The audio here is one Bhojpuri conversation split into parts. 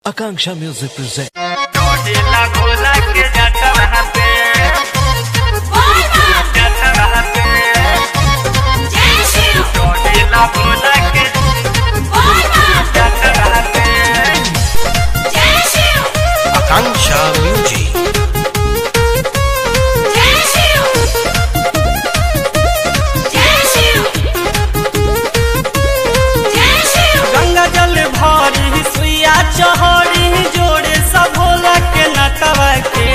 Akanksha Music presents. la cola que ya trabajaste. Ya trabajaste. Toque la cola que ya trabajaste. Akanksha Music. Ganga जल भरी सुइया चहरी जोड़े सब भोला के नटवा के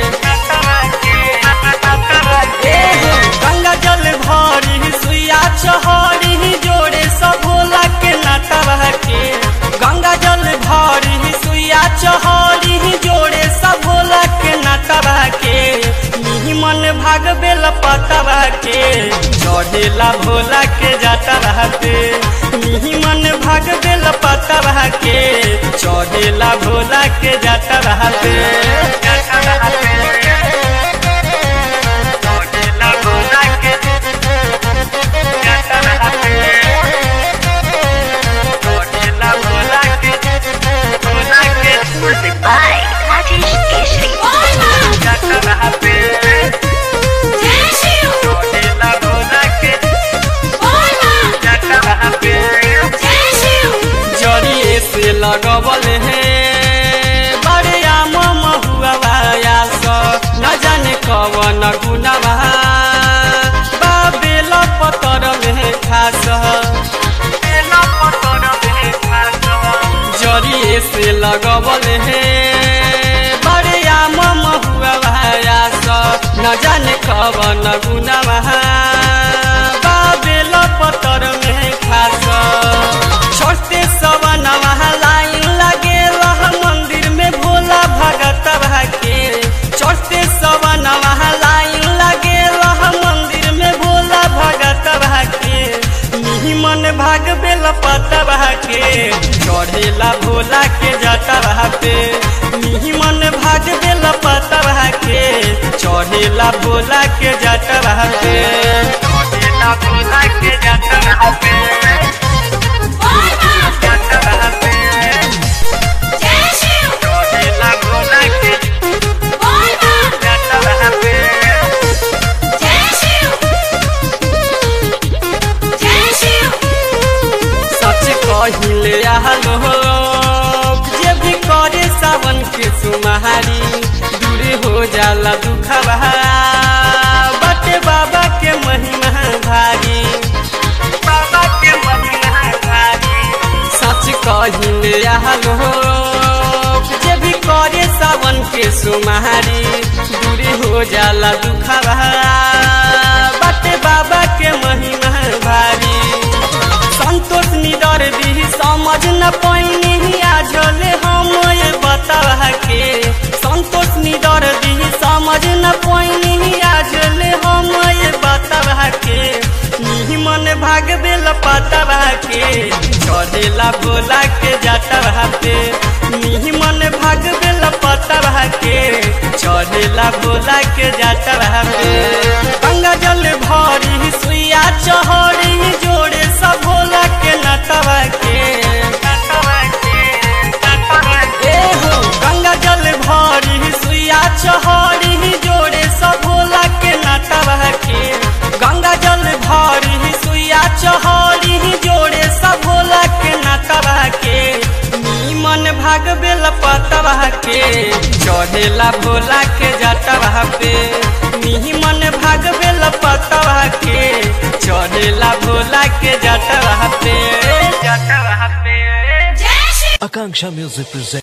ए हो, गंगा जल भरी सुइया चहरी जोड़े सब भोला के नटवा के गंगा जल भरी सुइया चहरी जोड़े सब भोला के नटवा के निमन भाग बेल पतवा के चढ़ेला भोला के जाता रहते निमन भाग बेल पतवा के चढ़ेला भोला के जाता रहते चढ़ेला भोला के जाता रहते चढ़ेला भोला के भोला के जाता रहते चढ़ेला भोला के जाता रहते जरिए से लगबल है बड़े आम महुआ न जाने कवन गुनवा बाबेल पतर में खास जरिए से लगबल है बड़े आम महुआ न जाने कवन गुनवा बाबेल पतर में खास छोटे सवनवा लाइन लगे रह मंदिर में भोला भगत के छोटे सवनवा लाइन लगे रह मंदिर में भोला भगत के निमन भाग बेल पतवा के चढ़ेला भोला के जटवा पे निमन भाग बेल पतवा के चढ़ेला भोला के जटवा पे चढ़ेला भोला के जटवा पे जटवा पे चढ़ेला भोला के जटवा पे सच कहिले आलो जे भी करे सावन के सुमारी दूर हो जाला दुखवा बटे बाबा के महिमा भारी बाबा के महिमा भारी सच कहिले आलो जे भी करे सावन के सुमारी दूर हो जाला दुखवा बटे बाबा के महिमा भारी संतोष निडर दी समझ न पैनी आजले हम ये बतावा के संतोष निडर दी समझ न पैनी आजले हम ये बतावा के निमन भाग बेल पतवा के चढ़ेला भोला के जटवा पे निमन भाग बेल पतवा के चढ़ेला भोला के जटवा पे गंगा जल भरी सुइया चहरी जोड़े सब भोला के नटवा के ए हो गंगा जल भरी सुइया चहरी जोड़े सब भोला के नटवा के गंगा जल भरी सुइया चहरी जोड़े सब भोला के नटवा के निमन भाग बेल पतवा के चढ़ेला भोला के जटवा पे निमन भाग बेल पतवा के चढ़ेला भोला के जटवा पे जटवा पे Akanksha Music presents.